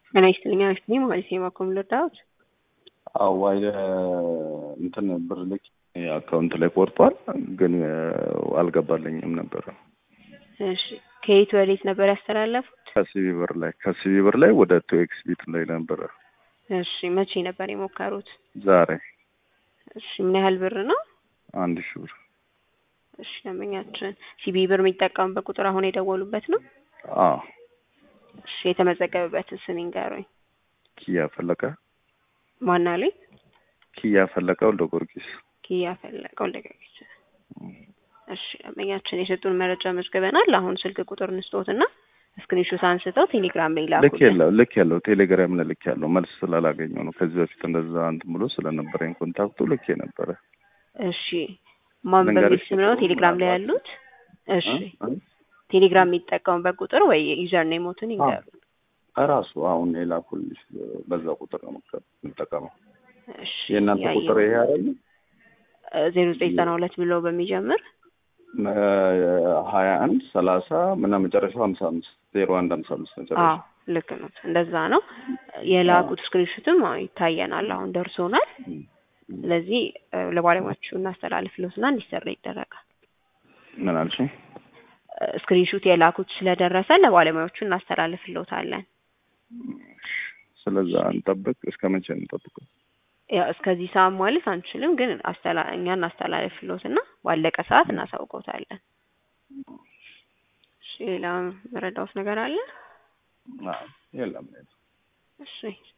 ጤና ይስጥልኝ አመስግኝ ማለት የማኮም ልርዳዎት? አዋ እንትን ብር ልክ አካውንት ላይ ቆርጧል፣ ግን አልገባልኝም ነበረ። እሺ ከየት ወዴት ነበር ያስተላለፉት? ከሲቢ ብር ላይ ከሲቢ ብር ላይ ወደ ቶኤክስ ቢት ላይ ነበረ። እሺ መቼ ነበር የሞከሩት? ዛሬ እሺ ምን ያህል ብር ነው? አንድ ሺህ ብር። እሺ ደንበኛችን ሲቢ ብር የሚጠቀሙበት ቁጥር አሁን የደወሉበት ነው? አዎ እሺ የተመዘገበበትን ስም ይንገሩኝ። ኪያ ፈለቀ ማን አለኝ? ኪያ ፈለቀ ወልደ ጊዮርጊስ። ኪያ ፈለቀ ወልደ ጊዮርጊስ። እሺ ደንበኛችን የሰጡን መረጃ መዝግበናል። አሁን ስልክ ቁጥር እንስጦትና ስክሪንሾት አንስተው ቴሌግራም ላይ ላኩልን። ልክ የለው ልክ ያለው ቴሌግራም ላይ ልክ ያለው መልስ ስላላገኘው ነው። ከዚህ በፊት እንደዛ እንትን ብሎ ስለነበረኝ ኮንታክቱ ልክ የነበረ እሺ ማን በሚል ልንገርሽ ስም ነው ቴሌግራም ላይ ያሉት? እሺ ቴሌግራም የሚጠቀሙበት ቁጥር ወይ ዩዘር ኔሞትን ይንገሩ። እራሱ አሁን የላኩልሽ በዛ ቁጥር ነው የምጠቀመው። እሺ የእናንተ ቁጥር ይሄ አይደል? ዜሮ ዘጠኝ ዘጠና ሁለት ብሎ በሚጀምር ሀያ አንድ ሰላሳ ምና መጨረሻው ሀምሳ አምስት ዜሮ አንድ ሀምሳ አምስት መጨረሻ አዎ ልክ ነው። እንደዛ ነው የላኩት። ስክሪንሹትም አዎ ይታየናል፣ አሁን ደርሶናል። ስለዚህ ለባለሙያዎቹ እናስተላልፍልዎትና እንዲሰራ ይደረጋል። ምን አልሽኝ? ስክሪንሹት የላኩት ስለደረሰ ለባለሙያዎቹ እናስተላልፍልዎታለን። ስለዛ እንጠብቅ። እስከ መቼ እንጠብቀው? ያው እስከዚህ ሰዓት ማለት አንችልም፣ ግን አስተላ እኛ እናስተላልፍልዎትና ባለቀ ሰዓት እናሳውቀውታለን። እሺ ሌላ መረዳዎት ነገር አለ? የለም። እሺ